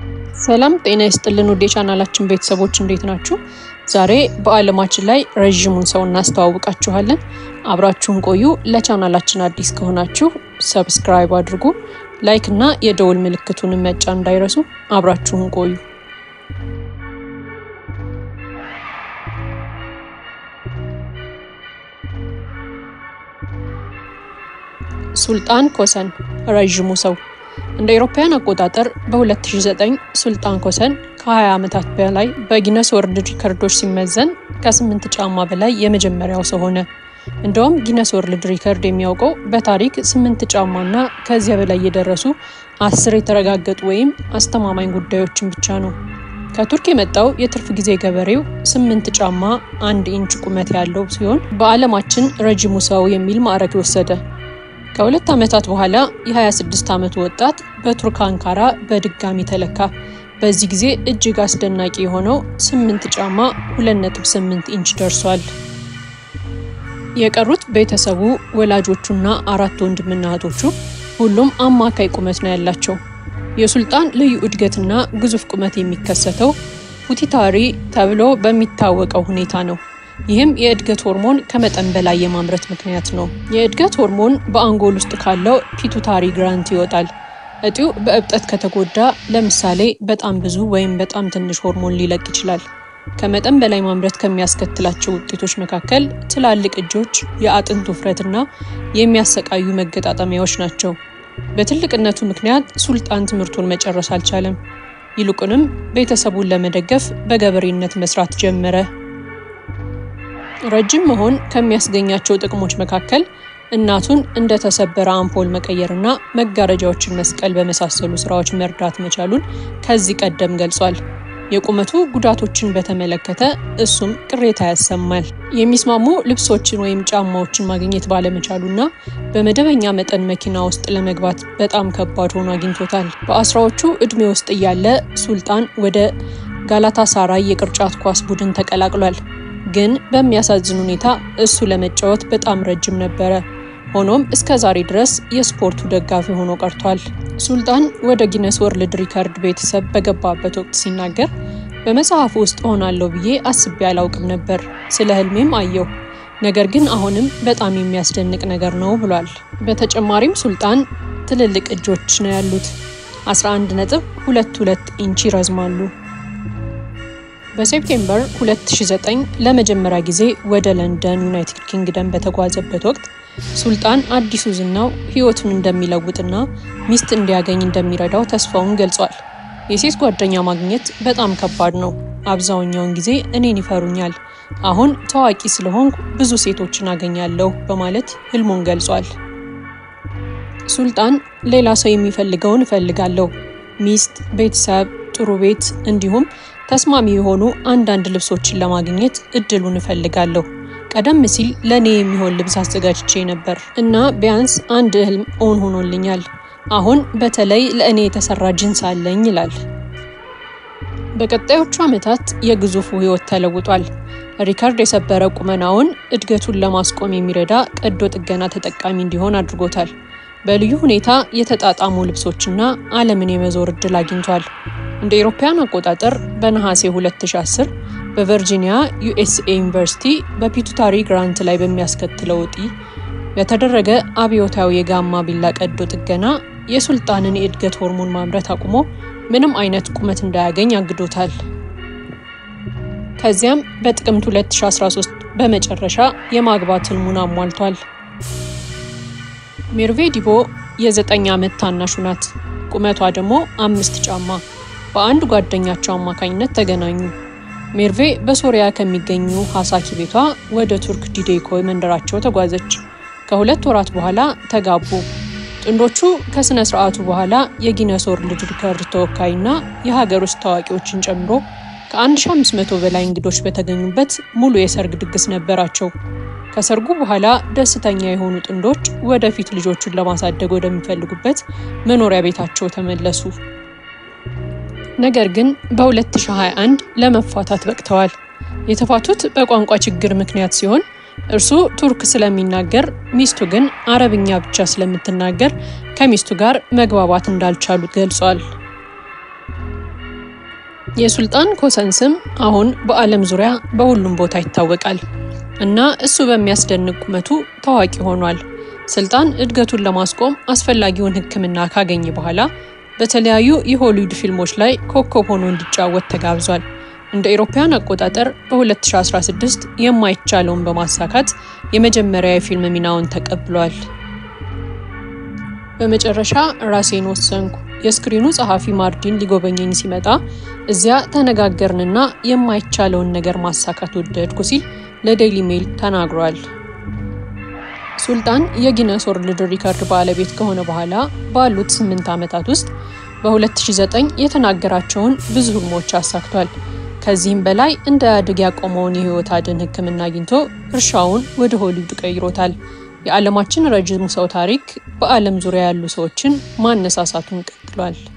ሰላም ጤና ይስጥልን ውድ የቻናላችን ቤተሰቦች እንዴት ናችሁ? ዛሬ በዓለማችን ላይ ረዥሙን ሰው እናስተዋውቃችኋለን። አብራችሁን ቆዩ። ለቻናላችን አዲስ ከሆናችሁ ሰብስክራይብ አድርጉ፣ ላይክ እና የደውል ምልክቱን መጫን እንዳይረሱ። አብራችሁን ቆዩ። ሱልጣን ኮሰን ረዥሙ ሰው እንደ አውሮፓውያን አቆጣጠር በ2009 ሱልጣን ኮሰን ከ20 ዓመታት በላይ በጊነስ ወርልድ ሪከርዶች ሲመዘን ከ8 ጫማ በላይ የመጀመሪያው ሰው ሆነ። እንደውም ጊነስ ወርልድ ሪከርድ የሚያውቀው በታሪክ 8 ጫማና ከዚያ በላይ የደረሱ አስር የተረጋገጡ ወይም አስተማማኝ ጉዳዮችን ብቻ ነው። ከቱርክ የመጣው የትርፍ ጊዜ ገበሬው 8 ጫማ 1 ኢንች ቁመት ያለው ሲሆን በዓለማችን ረጅሙ ሰው የሚል ማዕረግ ወሰደ። ከሁለት ዓመታት በኋላ የ26 ዓመቱ ወጣት በቱርክ አንካራ በድጋሚ ተለካ። በዚህ ጊዜ እጅግ አስደናቂ የሆነው 8 ጫማ 2.8 ኢንች ደርሷል። የቀሩት ቤተሰቡ፣ ወላጆቹና አራት ወንድምና እህቶቹ ሁሉም አማካይ ቁመት ነው ያላቸው። የሱልጣን ልዩ እድገትና ግዙፍ ቁመት የሚከሰተው ፒቱይታሪ ተብሎ በሚታወቀው ሁኔታ ነው። ይህም የእድገት ሆርሞን ከመጠን በላይ የማምረት ምክንያት ነው። የእድገት ሆርሞን በአንጎል ውስጥ ካለው ፒቱታሪ ግራንት ይወጣል። እጢው በእብጠት ከተጎዳ ለምሳሌ በጣም ብዙ ወይም በጣም ትንሽ ሆርሞን ሊለቅ ይችላል። ከመጠን በላይ ማምረት ከሚያስከትላቸው ውጤቶች መካከል ትላልቅ እጆች፣ የአጥንት ውፍረትና የሚያሰቃዩ መገጣጠሚያዎች ናቸው። በትልቅነቱ ምክንያት ሱልጣን ትምህርቱን መጨረስ አልቻለም። ይልቁንም ቤተሰቡን ለመደገፍ በገበሬነት መስራት ጀመረ። ረጅም መሆን ከሚያስገኛቸው ጥቅሞች መካከል እናቱን እንደ ተሰበረ አምፖል መቀየርና መጋረጃዎችን መስቀል በመሳሰሉ ስራዎች መርዳት መቻሉን ከዚህ ቀደም ገልጿል። የቁመቱ ጉዳቶችን በተመለከተ እሱም ቅሬታ ያሰማል። የሚስማሙ ልብሶችን ወይም ጫማዎችን ማግኘት ባለመቻሉና በመደበኛ መጠን መኪና ውስጥ ለመግባት በጣም ከባድ ሆኖ አግኝቶታል። በአስራዎቹ እድሜ ውስጥ እያለ ሱልጣን ወደ ጋላታሳራይ የቅርጫት ኳስ ቡድን ተቀላቅሏል። ግን በሚያሳዝን ሁኔታ እሱ ለመጫወት በጣም ረጅም ነበረ። ሆኖም እስከ ዛሬ ድረስ የስፖርቱ ደጋፊ ሆኖ ቀርቷል። ሱልጣን ወደ ጊነስ ወርልድ ሪከርድ ቤተሰብ በገባበት ወቅት ሲናገር በመጽሐፉ ውስጥ ሆናለሁ ብዬ አስቤ አላውቅም ነበር። ስለ ህልሜም አየሁ። ነገር ግን አሁንም በጣም የሚያስደንቅ ነገር ነው ብሏል። በተጨማሪም ሱልጣን ትልልቅ እጆች ነው ያሉት። 11 ነጥብ 22 ኢንች ይረዝማሉ። በሴፕቴምበር 2009 ለመጀመሪያ ጊዜ ወደ ለንደን ዩናይትድ ኪንግደም በተጓዘበት ወቅት ሱልጣን አዲሱ ዝናው ህይወቱን እንደሚለውጥና ሚስት እንዲያገኝ እንደሚረዳው ተስፋውን ገልጿል። የሴት ጓደኛ ማግኘት በጣም ከባድ ነው። አብዛኛውን ጊዜ እኔን ይፈሩኛል። አሁን ታዋቂ ስለሆንኩ ብዙ ሴቶችን አገኛለሁ በማለት ህልሙን ገልጿል። ሱልጣን ሌላ ሰው የሚፈልገውን እፈልጋለሁ፣ ሚስት፣ ቤተሰብ፣ ጥሩ ቤት እንዲሁም ተስማሚ የሆኑ አንዳንድ ልብሶችን ለማግኘት እድሉን እፈልጋለሁ። ቀደም ሲል ለእኔ የሚሆን ልብስ አዘጋጅቼ ነበር እና ቢያንስ አንድ ህልም እውን ሆኖልኛል። አሁን በተለይ ለእኔ የተሰራ ጅንስ አለኝ ይላል። በቀጣዮቹ ዓመታት የግዙፉ ህይወት ተለውጧል። ሪካርድ የሰበረ ቁመናውን እድገቱን ለማስቆም የሚረዳ ቀዶ ጥገና ተጠቃሚ እንዲሆን አድርጎታል። በልዩ ሁኔታ የተጣጣሙ ልብሶችና ዓለምን የመዞር እድል አግኝቷል። እንደ አውሮፓውያን አቆጣጠር በነሐሴ 2010 በቨርጂኒያ ዩኤስኤ ዩኒቨርሲቲ በፒቱታሪ ግራንት ላይ በሚያስከትለው እጢ በተደረገ አብዮታዊ የጋማ ቢላ ቀዶ ጥገና የሱልጣንን የእድገት ሆርሞን ማምረት አቁሞ ምንም አይነት ቁመት እንዳያገኝ አግዶታል። ከዚያም በጥቅምት 2013 በመጨረሻ የማግባት ህልሙን አሟልቷል። ሜርቬ ዲቦ የዘጠኝ ዓመት ታናሹ ናት። ቁመቷ ደግሞ አምስት ጫማ። በአንድ ጓደኛቸው አማካኝነት ተገናኙ። ሜርቬ በሶሪያ ከሚገኙ ሀሳኪ ቤቷ ወደ ቱርክ ዲዴኮ መንደራቸው ተጓዘች። ከሁለት ወራት በኋላ ተጋቡ። ጥንዶቹ ከሥነ ሥርዓቱ በኋላ የጊነስ ወርልድ ሪከርድ ተወካይና የሀገር ውስጥ ታዋቂዎችን ጨምሮ ከ1500 በላይ እንግዶች በተገኙበት ሙሉ የሰርግ ድግስ ነበራቸው። ከሰርጉ በኋላ ደስተኛ የሆኑ ጥንዶች ወደፊት ልጆቹን ለማሳደግ ወደሚፈልጉበት መኖሪያ ቤታቸው ተመለሱ። ነገር ግን በ2021 ለመፋታት በቅተዋል። የተፋቱት በቋንቋ ችግር ምክንያት ሲሆን እርሱ ቱርክ ስለሚናገር ሚስቱ ግን አረብኛ ብቻ ስለምትናገር ከሚስቱ ጋር መግባባት እንዳልቻሉ ገልጿል። የሱልጣን ኮሰን ስም አሁን በዓለም ዙሪያ በሁሉም ቦታ ይታወቃል እና እሱ በሚያስደንቅ ቁመቱ ታዋቂ ሆኗል። ስልጣን እድገቱን ለማስቆም አስፈላጊውን ሕክምና ካገኘ በኋላ በተለያዩ የሆሊውድ ፊልሞች ላይ ኮከብ ሆኖ እንዲጫወት ተጋብዟል። እንደ አውሮፓውያን አቆጣጠር በ2016 የማይቻለውን በማሳካት የመጀመሪያ የፊልም ሚናውን ተቀብሏል። በመጨረሻ ራሴን ወሰንኩ። የስክሪኑ ጸሐፊ ማርዲን ሊጎበኘኝ ሲመጣ እዚያ ተነጋገርንና የማይቻለውን ነገር ማሳካት ወደድኩ ሲል ለዴይሊ ሜል ተናግሯል። ሱልጣን የጊነስ ወርልድ ሪከርድ ባለቤት ከሆነ በኋላ ባሉት ስምንት ዓመታት ውስጥ በ2009 የተናገራቸውን ብዙ ህልሞች አሳክቷል። ከዚህም በላይ እንዳያድግ ያቆመውን የህይወት አድን ህክምና አግኝቶ እርሻውን ወደ ሆሊውድ ቀይሮታል። የዓለማችን ረጅሙ ሰው ታሪክ በዓለም ዙሪያ ያሉ ሰዎችን ማነሳሳቱን ቀጥሏል።